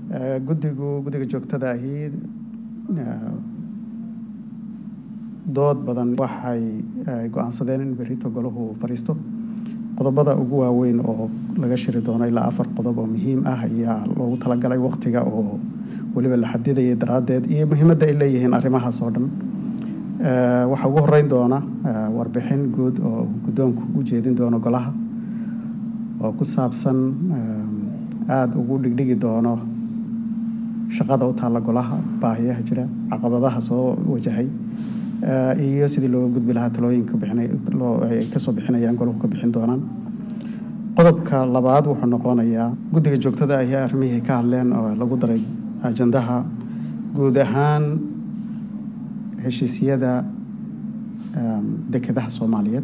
guddigu guddiga joogtada ahi dood badan waxay go-aansadeen in berrito golahu fadhiisto qodobada ugu waaweyn oo laga shiri doono ilaa afar qodob oo muhiim ah ayaa loogu talagalay waqtiga oo weliba la xadidayay daraaddeed iyo muhiimadda ay leeyihiin arrimahaas oo dhan waxaa ugu horeyn doona warbixin guud oo guddoonku u jeedin doono golaha oo ku saabsan aada ugu dhigdhigi doono shaqada u taalla golaha baahiyaha jira caqabadaha soo wajahay iyo sidii looga gudbi lahaa talooyinka bixinay kasoo bixinayaan golahu ka bixin doonaan qodobka labaad wuxuu noqonayaa guddiga joogtada ahi arrimihii ka hadleen oo lagu daray ajandaha guud ahaan heshiisyada dekedaha soomaaliyeed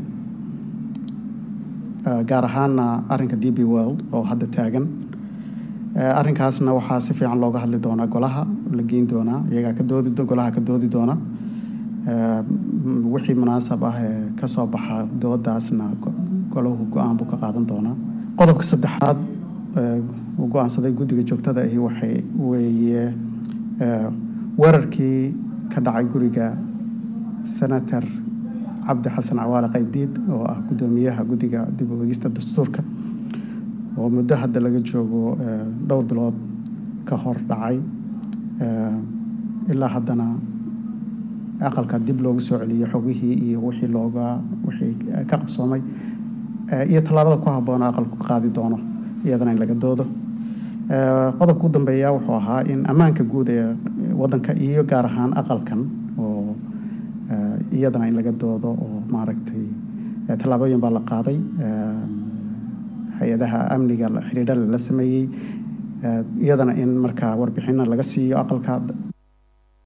gaar ahaana arrinka d b world oo hadda taagan arrinkaasna waxaa si fiican looga hadli doonaa golaha la geyn doonaa iyagaa ka doodi golaha ka doodi doona wixii munaasab ah ee kasoo baxa doodaasna golahu go-aan buu ka qaadan doonaa qodobka saddexaad uu go-aansaday guddiga joogtada ahi waxay weeye weerarkii ka dhacay guriga senator cabdi xasan cawaale qaybdiid oo ah guddoomiyaha guddiga dib u eegista dastuurka oo muddo hadda laga joogo dhowr bilood ka hor dhacay ilaa haddana aqalka dib loogu soo celiyo xogihii iyo wixii looga wixii ka qabsoomay iyo tallaabada ku habboona aqalku ka qaadi doono iyadana in laga doodo qodobka u dambeeya wuxuu ahaa in ammaanka guud ee waddanka iyo gaar ahaan aqalkan oo iyadana in laga doodo oo maaragtay tallaabooyin baa la qaaday hay-adaha amniga xidhiidha la sameeyey iyadana in markaa warbixina laga siiyo aqalka